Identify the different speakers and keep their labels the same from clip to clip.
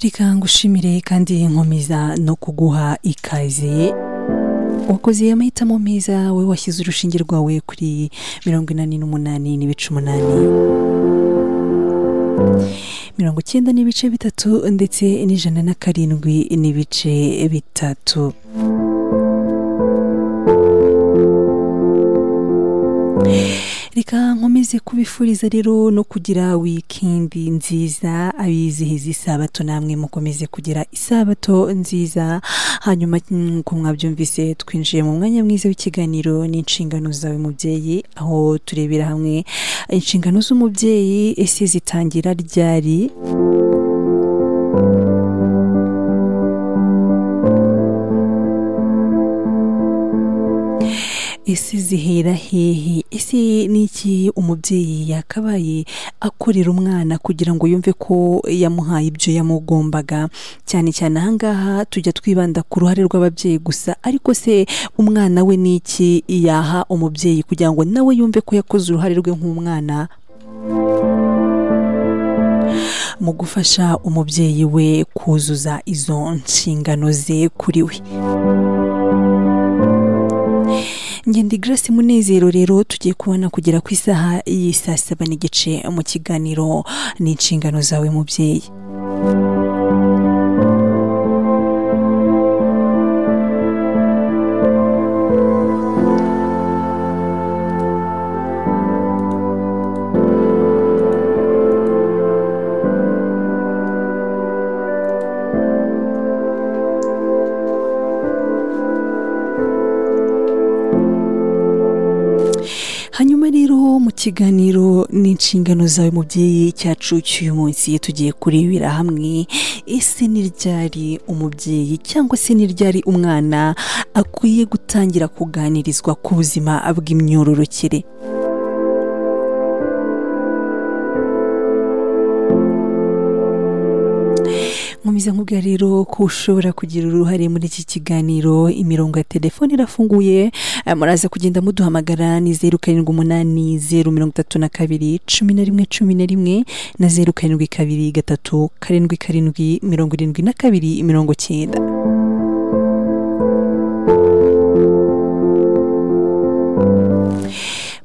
Speaker 1: reka ngushimire kandi nkomeza no kuguha ikaze wakoze amahitamo meza wowe washyize urushinge rwawe kuri mirongo inani n'umunani n'ibice umunani mirongo icyenda n'ibice bitatu ndetse n'ijana na karindwi n'ibice bitatu reka nkomeze kubifuriza rero no kugira wikindi nziza abizihiza isabato namwe mukomeze kugira isabato nziza hanyuma nk'uko mwabyumvise twinjiye mu mwanya mwiza w'ikiganiro n'inshingano zawe mubyeyi aho turebera hamwe inshingano z'umubyeyi ese zitangira ryari ese zihera hehe ese n'iki umubyeyi yakabaye akorera umwana kugira ngo yumve ko yamuhaye ibyo yamugombaga cyane cyane ahangaha tujya twibanda ku ruhare rw'ababyeyi gusa ariko se umwana we n'iki yaha umubyeyi kugira ngo nawe yumve ko yakoze uruhare rwe nk'umwana mu gufasha umubyeyi we kuzuza izo nshingano ze kuri we ngende Grace munezero rero tugiye kubona kugera ku isaha y'i saa saba n'igice mu kiganiro n'inshingano zawe mubyeyi ikiganiro n'inshingano zawe mubyeyi cyacu cy'uyu munsi tugiye kurebera hamwe ese ni ryari umubyeyi cyangwa se ni ryari umwana akwiye gutangira kuganirizwa ku buzima bw'imyororokere nkomeza nkubwa rero ko ushobora kugira uruhare muri iki kiganiro imirongo ya telefone irafunguye muraza kugenda muduhamagara ni zeru karindwi umunani zeru mirongo itatu na kabiri cumi na rimwe cumi na rimwe na zeru karindwi kabiri gatatu karindwi karindwi mirongo irindwi na kabiri mirongo cyenda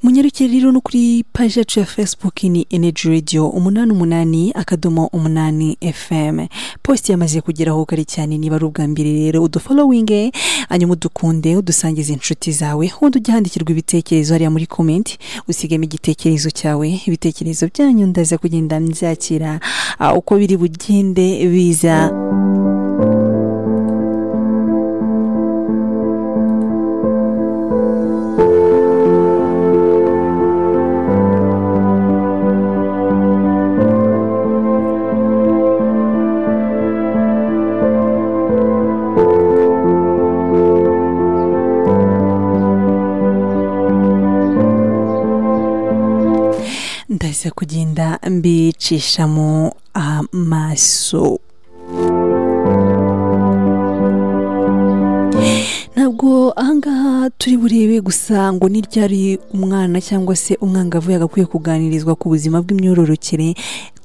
Speaker 1: munyarukire rero no kuri paji yacu ya facebook ni energy radio umunani umunani akadomo umunani fm post yamaze kugeraho kare cyane niba ari ubwa mbere rero udufollowinge hanyuma udukunde udusangiza inshuti zawe wundi ujya handikirwa ibitekerezo hariya muri comment usigemo igitekerezo cyawe ibitekerezo byanyu ndaza kugenda mbyakira uko biri bugende biza ndaza kugenda mbicishamo amaso ntabwo ahangaha turi burebe gusa ngo ni ryari umwana cyangwa se umwangavu yagakwiye kuganirizwa ku buzima bw'imyororokere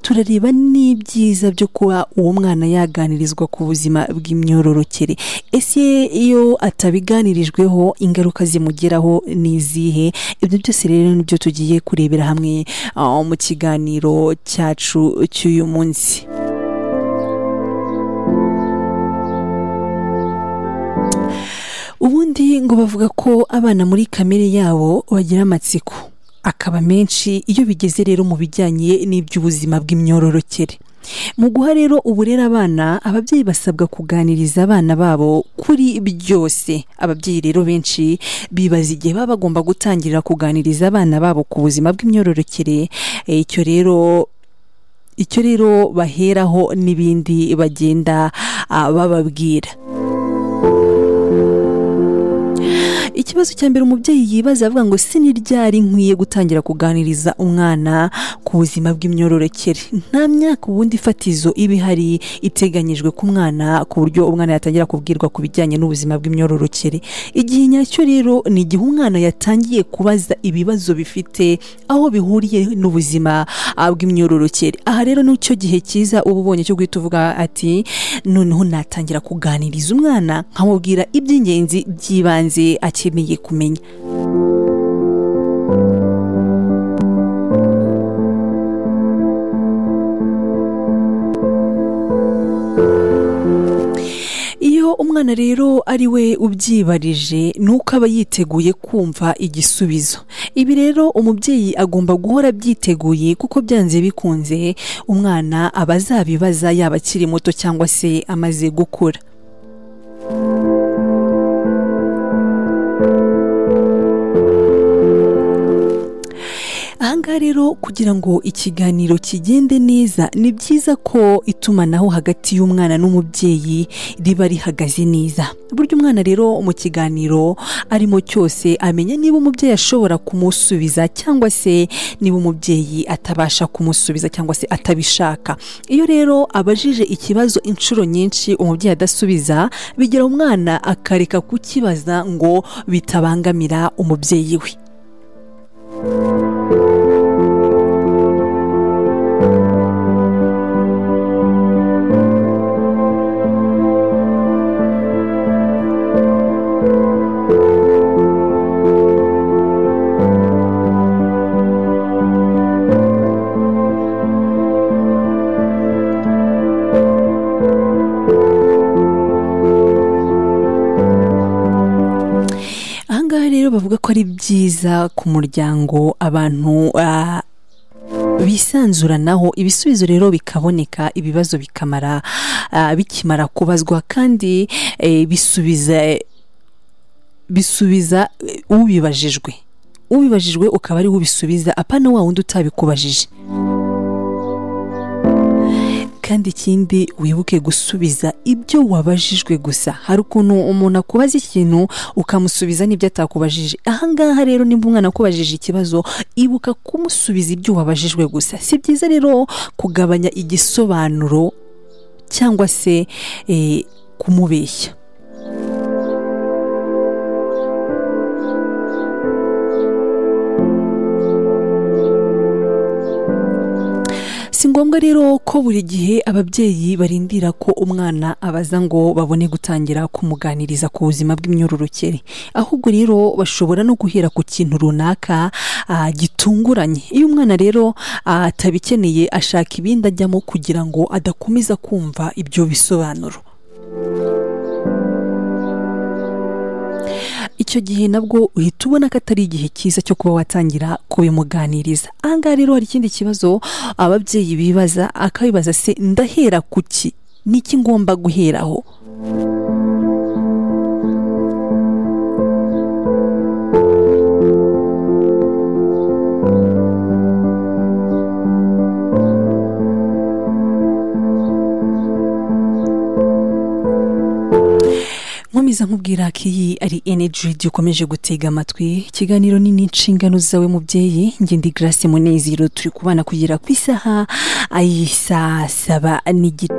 Speaker 1: turareba n'ibyiza byo kuba uwo mwana yaganirizwa ku buzima bw'imyororokere ese iyo atabiganirijweho ingaruka zimugeraho ni izihe ibyo byose rero nibyo tugiye kurebera hamwe mu kiganiro cyacu cy'uyu munsi ubundi ngo bavuga ko abana muri kamere yabo bagira amatsiko akaba menshi iyo bigeze rero mu bijyanye n'iby'ubuzima bw'imyororokere mu guha rero uburere abana ababyeyi basabwa kuganiriza abana babo kuri byose ababyeyi rero benshi bibaza igihe baba bagomba gutangirira kuganiriza abana babo ku buzima bw'imyororokere icyo rero icyo rero baheraho n'ibindi bagenda bababwira ikibazo cya mbere umubyeyi yibaza avuga ngo si ni ryari nkwiye gutangira kuganiriza umwana ku buzima bw'imyororokere nta myaka ubundi ifatizo iba ihari iteganyijwe ku mwana ku buryo umwana yatangira kubwirwa ku bijyanye n'ubuzima bw'imyororokere igihe nyacyo rero ni igihe umwana yatangiye kubaza ibibazo bifite aho bihuriye n'ubuzima ah, bw'imyororokere aha rero ni cyo gihe cyiza uba ubonye cyo guhita uvuga ati noneho natangira kuganiriza umwana nkamubwira iby'ingenzi by'ibanze akeneye kumenya iyo umwana rero ari we ubyibarije ni uko aba yiteguye kumva igisubizo ibi rero umubyeyi agomba guhora abyiteguye kuko byanze bikunze umwana aba azabibaza yaba akiri muto cyangwa se amaze gukura ahangaha rero kugira ngo ikiganiro kigende neza ni byiza ko itumanaho hagati y'umwana n'umubyeyi riba rihagaze neza burya umwana rero mu kiganiro arimo cyose amenya niba umubyeyi ashobora kumusubiza cyangwa se niba umubyeyi atabasha kumusubiza cyangwa se atabishaka iyo rero abajije ikibazo inshuro nyinshi umubyeyi adasubiza bigira umwana akareka kukibaza ngo bitabangamira umubyeyi we ahangaha rero bavuga ko ari byiza ku muryango abantu ah, bisanzuranaho ibisubizo rero bikaboneka ibibazo bikamara ah, bikimara kubazwa kandi eh, bisubiza bisubiza eh, ubibajijwe ubibajijwe ukaba ari we ubisubiza apana wa wundi utabikubajije kandi ikindi wibuke gusubiza ibyo wabajijwe gusa hari ukuntu umuntu akubaza ikintu ukamusubiza n'ibyo atakubajije ahangaha rero nimba umwana akubajije ikibazo ibuka kumusubiza ibyo wabajijwe gusa si byiza rero kugabanya igisobanuro cyangwa se eh, kumubeshya si ngombwa rero ko buri gihe ababyeyi barindira ko umwana abaza ngo babone gutangira kumuganiriza ku buzima bw'imyororokere ahubwo rero bashobora no guhera ku kintu runaka ah, gitunguranye iyo umwana rero ah, atabikeneye ashaka ibindi ajyamo kugira ngo adakomeza kumva ibyo bisobanuro icyo gihe nabwo uhita ubona ko atari igihe cyiza cyo kuba watangira kubimuganiriza ahangaha rero hari ikindi kibazo ababyeyi bibaza akabibaza se ndahera ku ki niki ngomba guheraho nkomeza nkubwira ko iyi ari energy radio ukomeje gutega amatwi ikiganiro ni n'inshingano zawe mubyeyi njye ndi grace munezero turi kubana kugera ku isaha ayi saa saba n'igice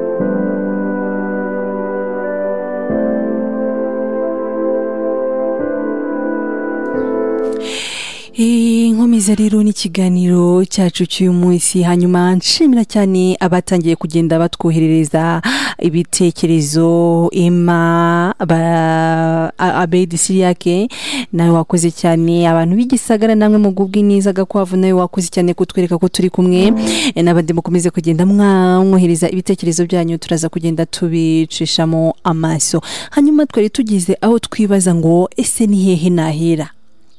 Speaker 1: Eh, nkomeza rero n'ikiganiro cyacu cy'uyu munsi hanyuma nshimira cyane abatangiye kugenda batwoherereza ibitekerezo ema ba- A- abedi siriyake nawe wakoze cyane abantu b'igisagara namwe mu bw'ubw'iniza gakwavu nawe wakoze cyane kutwereka ko turi kumwe Eh, n'abandi mukomeze kugenda mwamwohereza ibitekerezo byanyu turaza kugenda tubicishamo amaso hanyuma twari tugeze aho twibaza ngo ese ni hehe nahera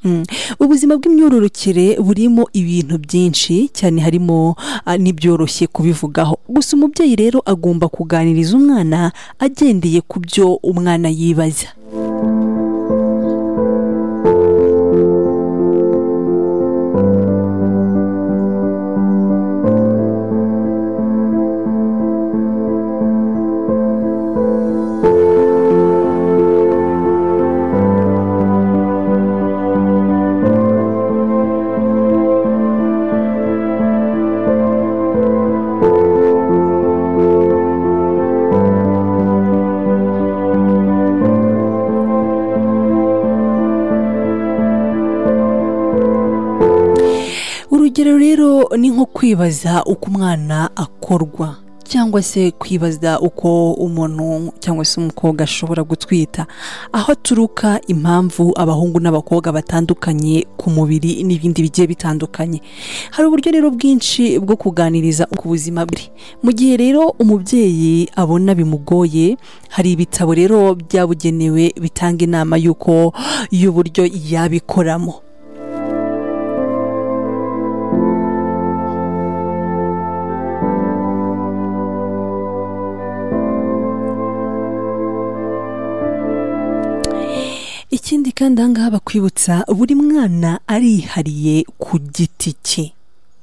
Speaker 1: Mm. ubuzima bw'imyororokere burimo ibintu byinshi cyane harimo ah, n'ibyoroshye kubivugaho gusa umubyeyi rero agomba kuganiriza umwana agendeye ku byo umwana yibaza ni nko kwibaza uko umwana akorwa cyangwa se kwibaza uko umuntu cyangwa se umukobwa ashobora gutwita aho aturuka impamvu abahungu n'abakobwa batandukanye ku mubiri n'ibindi bigiye bitandukanye hari uburyo rero bwinshi bwo kuganiriza ku buzima bwe mu gihe rero umubyeyi abona bimugoye hari ibitabo rero byabugenewe bitanga inama y'uko y'uburyo yabikoramo ikindi kandi ahangaha bakwibutsa buri mwana arihariye ku giti cye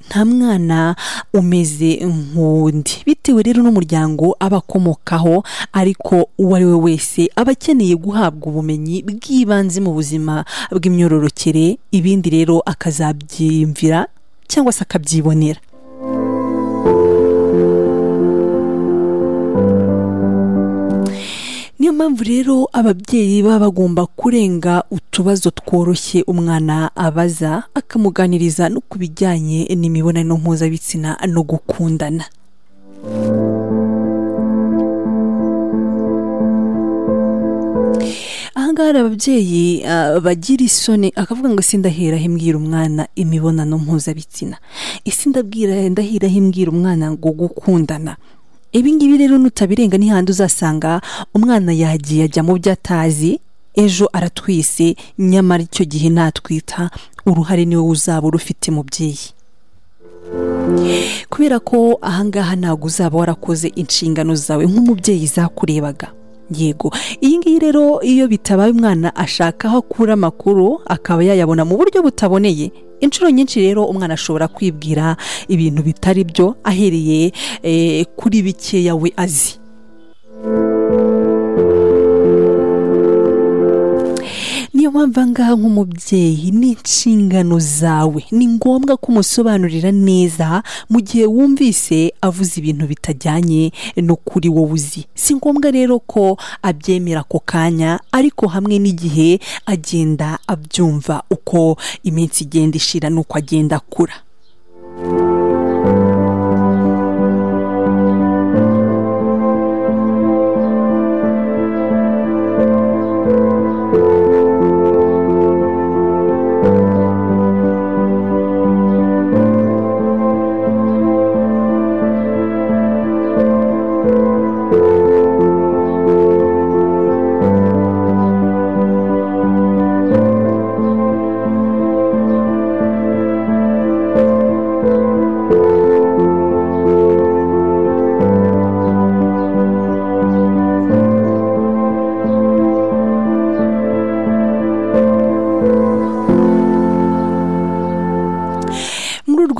Speaker 1: nta mwana umeze nk'undi bitewe rero n'umuryango aba akomokaho ariko uwo ari we wese aba akeneye guhabwa ubumenyi bw'ibanze mu buzima bw'imyororokere ibindi rero akazabyiyumvira cyangwa se akabyibonera niyo mpamvu rero ababyeyi baba bagomba kurenga utubazo tworoshye umwana abaza akamuganiriza no ku bijyanye n'imibonano mpuzabitsina no gukundana ahangaha hari ababyeyi bagira isoni akavuga ngo ''isi ndahera mbwira umwana imibonano mpuzabitsina'' ''isi ndahira mbwira umwana ngo gukundana'' ibingibi rero nutabirenga n'ihandi uzasanga umwana yagiye ajya mu byo atazi ejo aratwise nyamara icyo gihe natwita uruhare niwe uzaba urufite mubyeyi kubera ko ahangaha ntabwo uzaba warakoze inshingano zawe nk'umubyeyi zakurebaga yego iyi ngiyi rero iyo bitabaye umwana ashaka aho akura amakuru akaba yayabona mu buryo butaboneye inshuro nyinshi rero umwana ashobora kwibwira ibintu bitari byo ahereye kuri bikeya we azi niyo mpamvu ngaha nk'umubyeyi ni inshingano zawe ni ngombwa ko umusobanurira neza mu gihe wumvise avuze ibintu bitajyanye no kuri wowe uzi si ngombwa rero ko abyemera ako kanya ariko hamwe n'igihe agenda abyumva uko iminsi igenda ishira n'uko agenda akura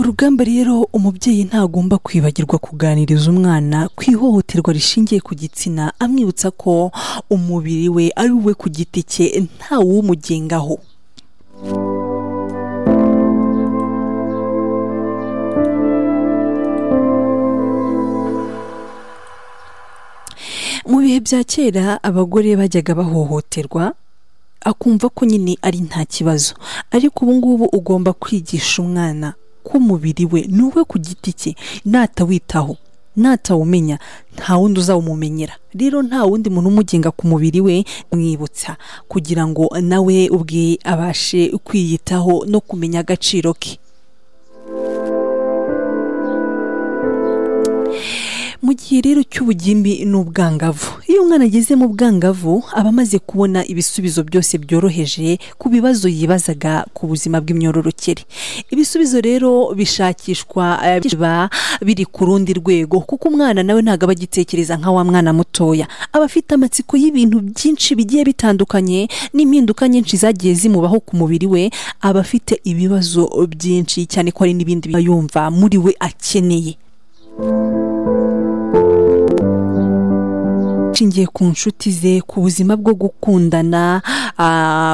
Speaker 1: rugamba rero umubyeyi ntagomba kwibagirwa kuganiriza umwana ku ihohoterwa rishingiye ku gitsina amwibutsa ko umubiri we ari uwe ku giti cye ntawumugengaho mu bihe bya kera abagore bajyaga bahohoterwa akumva ko nyine ari nta kibazo ariko ubu ngubu ugomba kwigisha umwana ko umubiri we ni uwe ku giti cye natawitaho natawumenya nta wundi uzawumumenyera rero nta wundi muntu umugenga ku mubiri we mwibutsa kugira ngo nawe ubwe abashe kwiyitaho no kumenya agaciro ke mu gihe rero cy'ubugimbi n'ubwangavu iyo umwana ageze mu bwangavu aba amaze kubona ibisubizo byose byoroheje ku bibazo yibazaga ku buzima bw'imyororokere ibisubizo rero bishakishwa biba biri ku rundi rwego kuko umwana nawe ntabwo aba agitekereza nka wa mwana mutoya aba afite amatsiko y'ibintu byinshi bigiye bitandukanye n'impinduka nyinshi zagiye zimubaho ku mubiri we aba afite ibibazo byinshi cyane ko hari n'ibindi yumva muri we akeneye ashingiye ku nshuti ze ku buzima bwo gukundana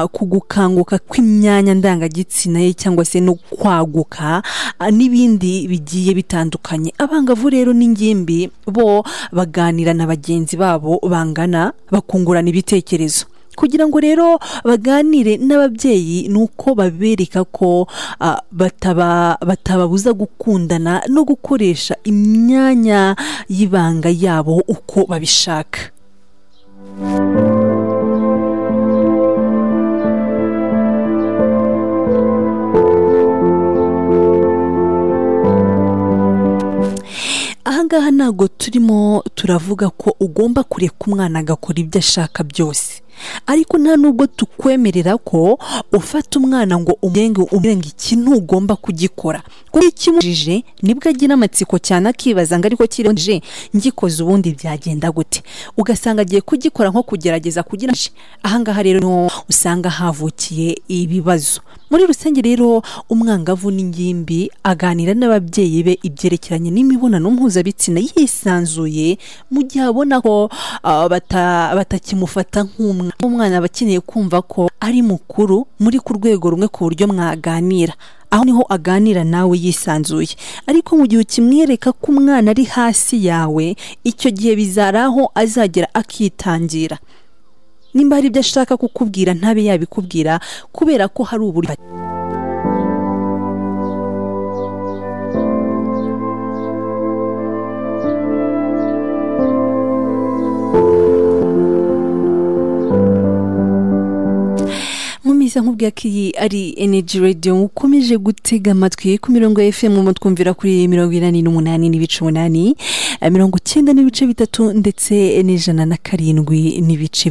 Speaker 1: ku gukanguka kw'imyanya ndangagitsina ye cyangwa se no kwaguka n'ibindi bigiye bitandukanye abangavu rero n'ingimbi bo baganira na bagenzi babo bangana bakungurana ibitekerezo kugira ngo rero baganire n'ababyeyi ni uko babereka ko ah, bataba- batababuza gukundana no gukoresha imyanya y'ibanga yabo uko babishaka ahangaha ntabwo turimo turavuga ko ugomba kureka umwana agakora ibyo ashaka byose ariko nta nubwo tukwemerera ko ufata umwana ngo umurenge umurenge ikintu ugomba kugikora kuko iyo ukimujije nibwo agira amatsiko cyane akibaza ngo ariko kirengeje ngikoze ubundi byagenda gute ugasanga agiye kugikora nko kugerageza kugira ngo ahangaha rero niho usanga havukiye ibibazo muri rusange rero umwangavu n'ingimbi aganira n'ababyeyi be ibyerekeranye n'imibonano mpuzabitsina yisanzuye mu gihe abona ko ah, bata- batakimufata nk'umwana umwana aba akeneye kumva ko ari mukuru muri ku rwego rumwe ku buryo mwaganira aho niho aganira nawe yisanzuye ariko mu gihe ukimwereka ko umwana ari hasi yawe icyo gihe bizari aho azagera akitangira nimba hari ibyo ashaka kukubwira ntabe yabikubwira kubera ko hari uburyo mumiza nkubwira ko iyi ari energy radio ukomeje gutega amatwi ku mirongo ya fm mu twumvira kuri mirongo inani n'umunani n'ibice umunani eh, mirongo icyenda n'ibice bitatu ndetse n'ijana na karindwi n'ibice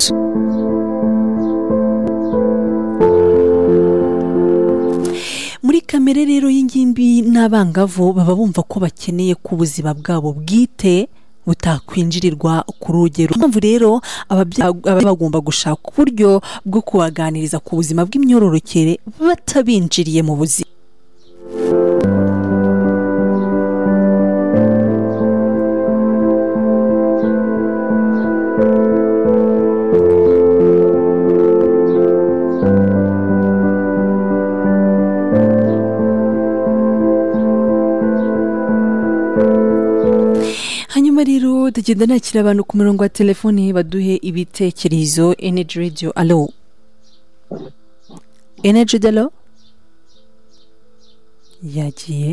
Speaker 1: muri kamere rero y'ingimbi n'abangavu baba bumva ko bakeneye ko ubuzima bwabo bwite butakwinjirirwa ku rugero mpamvu rero ababyeyi baba bagomba gushaka uburyo bwo kubaganiriza ku buzima bw'imyororokere batabinjiriye mu buzima hanyuma rero tugenda nakira abantu ku murongo wa telefoni baduhe ibitekerezo energy radio alo energy radio alo yagiye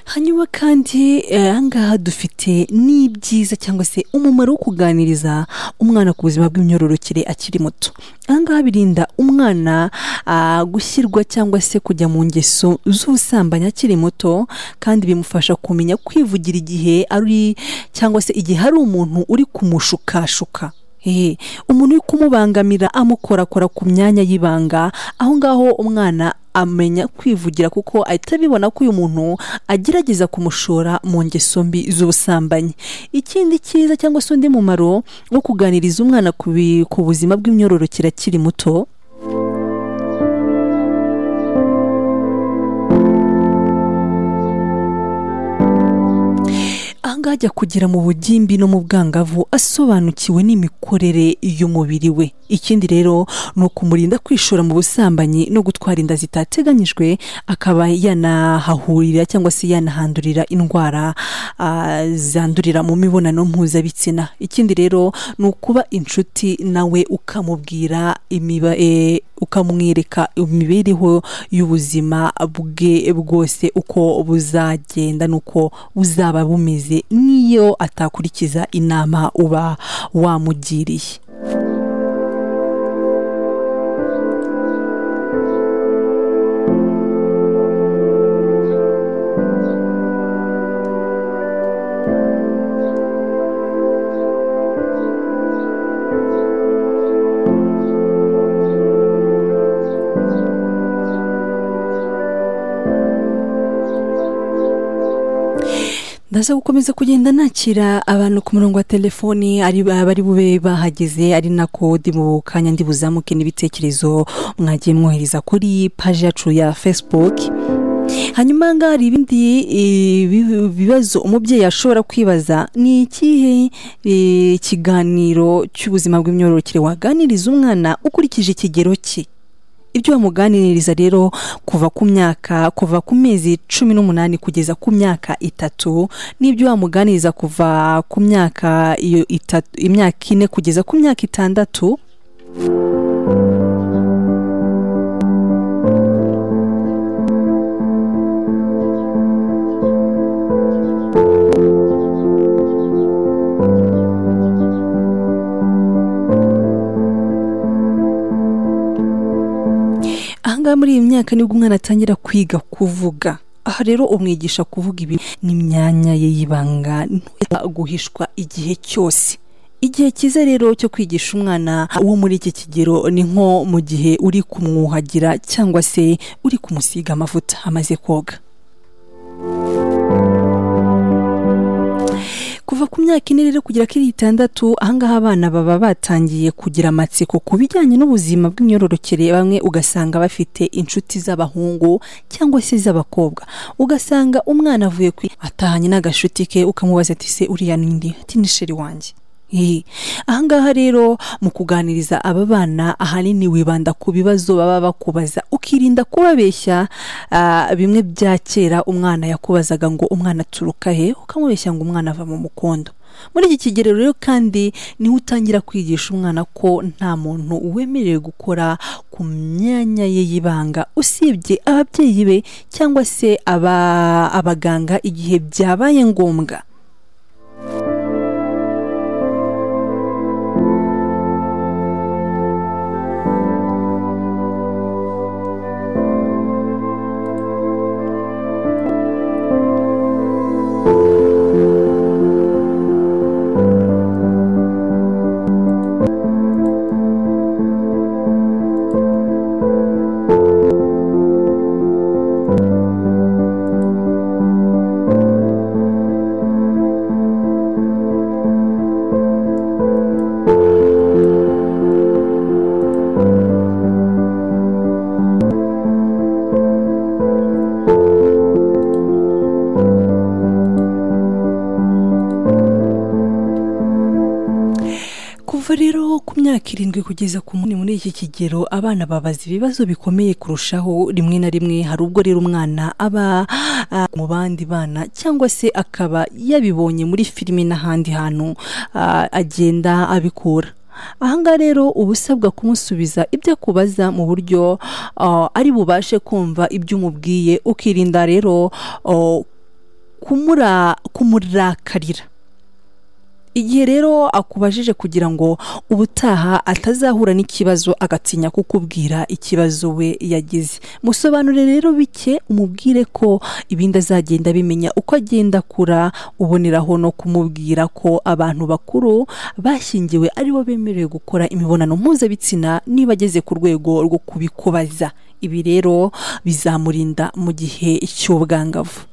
Speaker 1: hanyuma kandi eh, ahangaha dufite n'ibyiza cyangwa se umumaro wo kuganiriza umwana ku buzima bw'imyororokere akiri muto ahangaha birinda umwana ah, gushyirwa cyangwa se kujya mu ngeso z'ubusambanyi akiri muto kandi bimufasha kumenya kwivugira igihe ari cyangwa se igihe hari umuntu uri kumushukashuka Ehe, umuntu uri kumubangamira amukorakora ku myanya y'ibanga aho ngaho umwana amenya kwivugira kuko ahita abibona ko uyu muntu agerageza kumushora mu ngeso mbi z'ubusambanyi ikindi cyiza cyangwa se undi mumaro wo kuganiriza umwana ku bi- ku buzima bw'imyororokere akiri muto ahangaha ajya kugera mu bugimbi no mu bwangavu asobanukiwe n'imikorere y'umubiri we ikindi rero ni ukumurinda kwishora mu busambanyi no gutwara inda zitateganyijwe akaba yanahahurira cyangwa se yanahandurira indwara ah, zandurira mu mibonano mpuzabitsina ikindi rero ni ukuba inshuti nawe ukamubwira imiba eh, ukamwereka imibereho y'ubuzima bwe bwose uko buzagenda n'uko buzaba bumeze n'iyo atakurikiza inama uba wamugiriye ndaza gukomeza kugenda nakira abantu ku murongo wa telefoni ari bari bube bahageze ari nako ndi mu kanya ndi buzamuke n'ibitekerezo mwagiye mwohereza kuri paji yacu ya facebook hanyuma aha ngaha hari ibindi eh, bi- bibazo umubyeyi ashobora kwibaza ni ikihe eh, kiganiro cy'ubuzima bw'imyororokere waganiriza umwana ukurikije ikigero cye ibyo wamuganiriza rero kuva ku myaka kuva ku mezi cumi n'umunani kugeza ku myaka itatu n'ibyo wamuganiriza kuva ku myaka iyo itatu imyaka ine kugeza ku myaka itandatu ahangaha muri iyi myaka nibwo umwana atangira kwiga kuvuga aha rero umwigisha kuvuga ibi n'imyanya ye y'ibanga ntoya guhishwa igihe cyose igihe cyiza rero cyo kwigisha umwana wo muri iki kigero ni nko mu gihe uri kumwuhagira cyangwa se uri kumusiga amavuta amaze koga kuva ku myaka ine rero kugera kuri itandatu ahangaha abana baba batangiye kugira amatsiko ku bijyanye n'ubuzima bw'imyororokere bamwe ugasanga bafite inshuti z'abahungu cyangwa se z'abakobwa ugasanga umwana avuye kwi atahanye n'agashuti ke ukamubaza ati se uriya n'indi ati ni sheri wanjye Eh, ahangaha rero mu kuganiriza aba bana ahanini wibanda ku bibazo baba bakubaza ukirinda kubabeshya ah, bimwe bya kera umwana yakubazaga ngo umwana aturuka he ukamubeshya ngo umwana ava mu mukondo muri iki kigero rero kandi niho utangira kwigisha umwana ko nta muntu wemerewe gukora ku myanya ye y'ibanga usibye ababyeyi be cyangwa se aba- abaganga igihe byabaye ngombwa kuva rero ku myaka irindwi kugeza ku munani muri iki kigero abana babaza ibibazo bikomeye kurushaho rimwe na rimwe hari ubwo rero umwana aba ah, mu bandi bana cyangwa se akaba yabibonye muri filime n'ahandi hantu ah, agenda abikura ahangaha rero uba usabwa kumusubiza ibyo akubaza mu buryo ah, ari bubashe kumva ibyo umubwiye ukirinda rero ah, kumura- kumurakarira igihe rero akubajije kugira ngo ubutaha atazahura n'ikibazo agatinya kukubwira ikibazo we yagize musobanure rero bike umubwire ko ibindi azagenda bimenya uko agenda akura uboneraho no kumubwira ko abantu bakuru bashyingiwe ari bo bemerewe gukora imibonano mpuzabitsina niba ageze ku rwego rwo kubikubaza ibi rero bizamurinda mu gihe cy'ubwangavu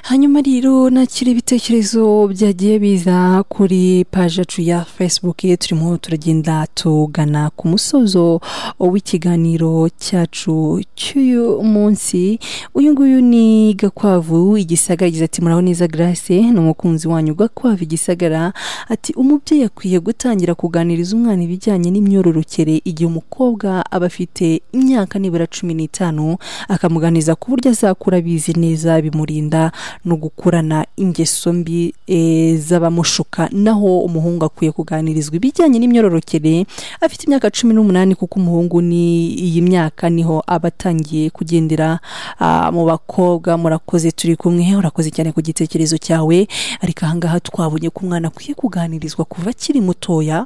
Speaker 1: hanyuma rero nakira ibitekerezo byagiye biza kuri paji yacu ya facebook turimo turagenda tugana ku musozo w'ikiganiro cyacu cy'uyu munsi uyu nguyu ni gakwavu igisagara yagize ati muraho neza grace ni umukunzi wanyu gakwavu igisagara ati umubyeyi akwiye gutangira kuganiriza umwana ibijyanye n'imyororokere igihe umukobwa aba afite imyaka nibura cumi n'itanu akamuganiza ku buryo azakura abizi neza bimurinda no gukurana ingeso mbi eh, z'abamushuka naho umuhungu akwiye kuganirizwa ibijyanye n'imyororokere afite imyaka cumi n'umunani kuko umuhungu ni iyi myaka niho aba atangiye kugendera ah, mu bakobwa murakoze turi kumwe urakoze cyane ku gitekerezo cyawe ariko ahangaha twabonye ko umwana akwiye kuganirizwa kuva akiri mutoya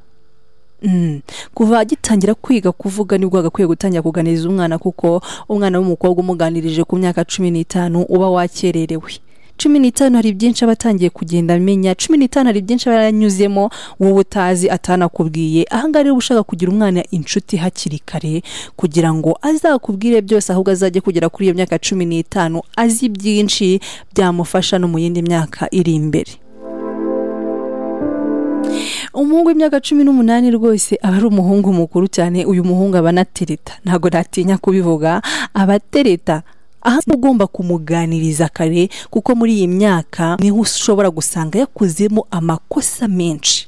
Speaker 1: Mm. kuva agitangira kwiga kuvuga nibwo agakwiye gutangira kuganiriza umwana kuko umwana w'umukobwa umuganirije ku myaka cumi n'itanu uba wakererewe cumi n'itanu hari byinshi aba atangiye kugenda amenya cumi n'itanu hari byinshi aba yaranyuzemo wowe utazi atanakubwiye ahangaha rero uba ushaka kugira umwana inshuti hakiri kare kugira ngo azakubwire byose ahubwo azajye kugera kuri iyo myaka cumi n'itanu azi byinshi byamufasha no mu yindi myaka iri imbere umuhungu w'imyaka cumi n'umunani rwose aba ari umuhungu mukuru cyane uyu muhungu aba anatereta ntabwo natinya kubivuga aba atereta aha ugomba kumuganiriza kare kuko muri iyi myaka niho ushobora gusanga yakozemo amakosa menshi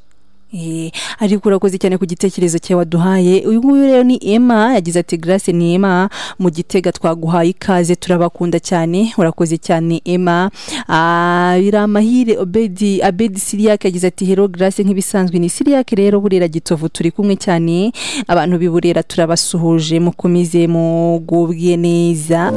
Speaker 1: Eh, ariko urakoze cyane ku gitekerezo cyawe waduhaye uyu nguyu rero ni Emma yagize ati Grace ni Emma mu gitega twaguhaye ikaze turabakunda cyane urakoze cyane Emma Ah, biramahire Obedi Abedi Siriak yagize ati Hello Grace nk'ibisanzwe ni Siriak rero burera gitovu turi kumwe cyane abantu biburera turabasuhuje mukomeze mugubwe neza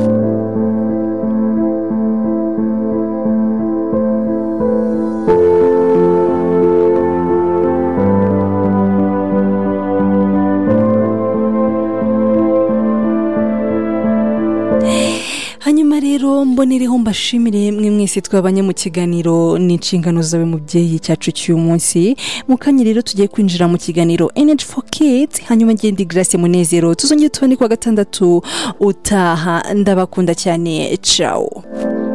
Speaker 1: hanyuma rero mbonereho mbashimire mwe mwese twabanye mu kiganiro ni inshingano zawe mubyeyi cyacu cy'uyu munsi mu kanya rero tugiye kwinjira mu kiganiro energy for kids hanyuma ngende grace munezero tuzongere tubone kuwa gatandatu utaha ndabakunda cyane ciao